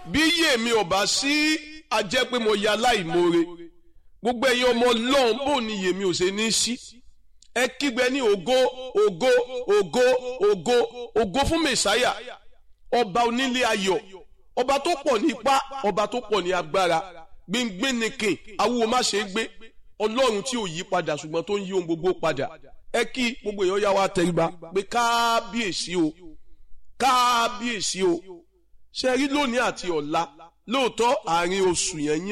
bí yé mi ò bá sí ajẹ́ pé mo ya láìmoore gbogbo ẹ̀yin ọmọ ọlọ́run bò ní yèmí ò ṣe ní sí ẹ kígbe ní ògo ògo ògo ògo ògo fún mẹ̀sáyà ọba onílé ayọ̀ ọba tó pọ̀ ní ipá ọba tó pọ̀ ní agbára gbẹngbẹ́ nìkan awúwo má ṣe é gbé ọlọ́run tí ò yí padà ṣùgbọ́n tó ń yí ohun gbogbo padà ẹ kí gbogbo èèyàn yá wa tẹríba pé kábíyèsí o kábíyèsí o ṣe rí lónìí àti ọ̀la lóòótọ́ àárín oṣù yẹn yẹn.